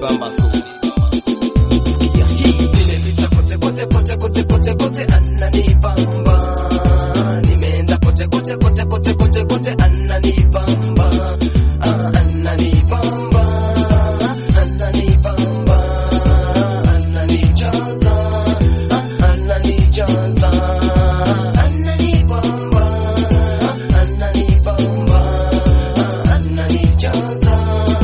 ananibamba so sikia hii Nimepita kote kote kote kote kote kote ananibamba. Nimeenda kote kote kote kote kote kote ananibamba. Ah, ananibamba. Ananibamba. Ananijaza. Ah, ananijaza. Ananibamba. Ananibamba. Ah, ananijaza.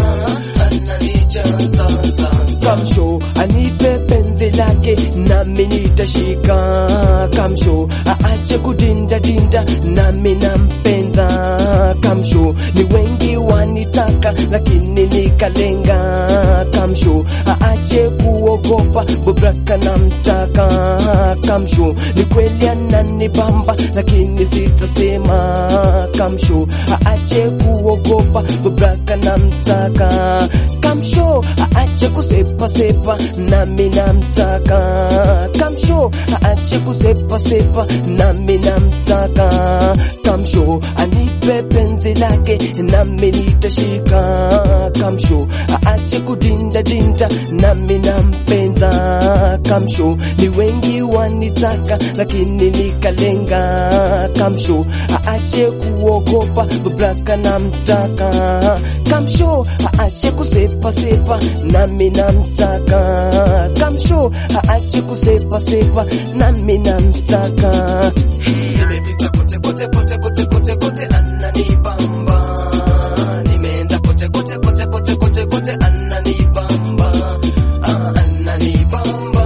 Ananijaza. kamsho anipe penzi lake nami nitashika kamsho aache kudinda dinda nami nampenza kamsho ni wengi wanitaka lakini nikalenga kamsho aache kuogopa bobraka namtaka kamsho ni kweli ananibamba lakini sitasema kamsho aache kuogopa bobraka namtaka kamsho aache kusepa sepa nami namtaka kamsho aache kusepa sepa nami namtaka kamsho anipe penzi lake nami nitashika kamsho aache kudinda dinda nami nampenza kamsho ni wengi wanitaka lakini nikalenga kamsho aache kuogopa braka namtaka kamsho aache kusepa sepa nami namtaka kamsho aache kusepa sepa nami namtaka Nimepita kote kote kote kote kote kote ananibamba. Nimeenda kote kote kote kote kote kote ananibamba. Ah, ananibamba.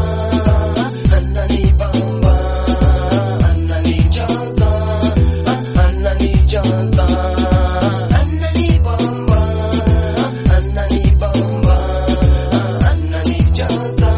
Ananibamba. Ananijaza. Ah, ananijaza. Ananibamba. Ananibamba. Ah, ananijaza.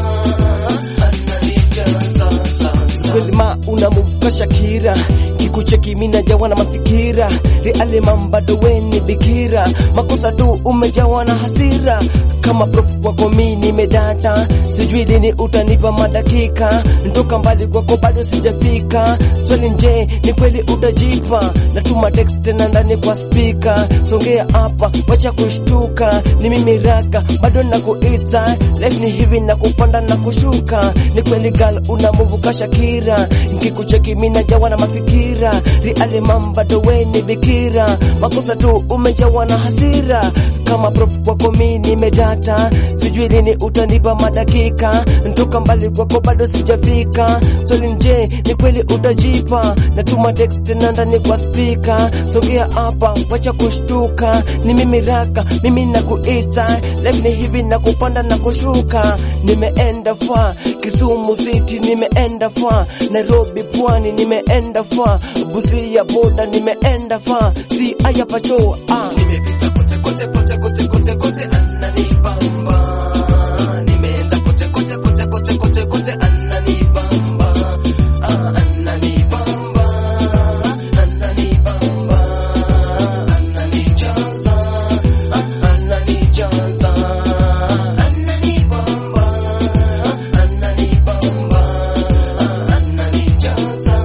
Ananijaza. kweli ma unamuvuka Shakira kikucheki mina jawa na mafikira reale mambado weni bikira makosa tu umejawa na hasira kama prof kwako mi nimedata sijui lini utanipa madakika ntoka mbali kwako bado sijafika swali nje ni kweli utajipa natuma text tena ndani kwa spika songea hapa wacha kushtuka ni mimi raka bado nakuita life ni hivi na kupanda na kushuka ni kweli gal unamuvuka Shakira nkikucheki mina jawa na mafikira reale mambado weni bikira makosa tu umejawa na hasira kama prof kwako mi nimedata sijui lini utanipa madakika ntoka mbali kwako bado sijafika swali nje ni kweli utajipa natuma text tena ndani kwa spika songea hapa wacha kushtuka ni mimi raka mimi nakuita life ni hivi na kupanda na kushuka nimeenda fa Kisumu City nimeenda fa Nairobi pwani nimeenda fa Busia boda nimeenda fa si aya pacho ah Nimepita kote kote kote kote kote kote ananibamba. Nimeenda kote kote kote kote kote kote ananibamba. Ah, ananibamba. Ananibamba. Ananijaza. Ah, ananijaza. Ananibamba. Ananibamba. Ah, ananijaza.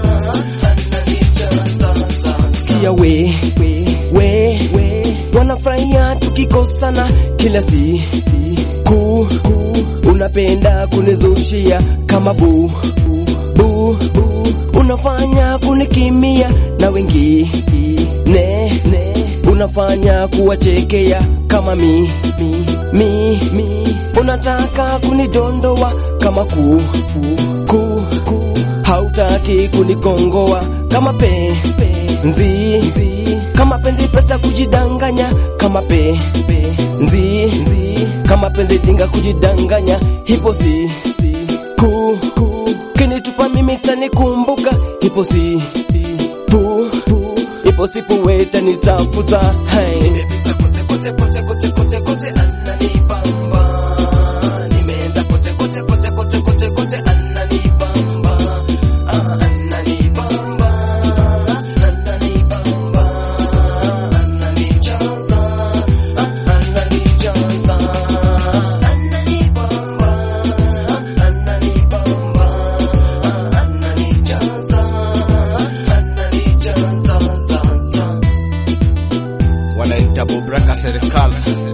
Ananijaza. Sikia we, we, we, we. Wanafurahia tukikosana kila siku, unapenda kunizushia kama bu, bu, bu. Unafanya kunikimia na wengine, ne, unafanya kuwachekea kama mi, mi, mi, mi. Unataka kunidondoa kama ku, ku, ku. Hautaki kunikongoa kama pe, penzi, kama penzi pesa kujidanganya kama pe, penzi, kama penzi dinga kujidanganya hipo si, ku, ku. Kinitupa mimi tanikumbuka hipo si, pu, pu. Ipo sipu weta nitafuta hai Nimepita kote kote kote kote kote kote ananibamba. Nimeenda kote kote kote kote kote kote ananibamba. Ah, ananibamba. Ananibamba. Ananijaza. Ah, ananijaza. Ananibamba. Ananibamba. Ah, ananijaza. Ananijaza. wanaita bobraka serikali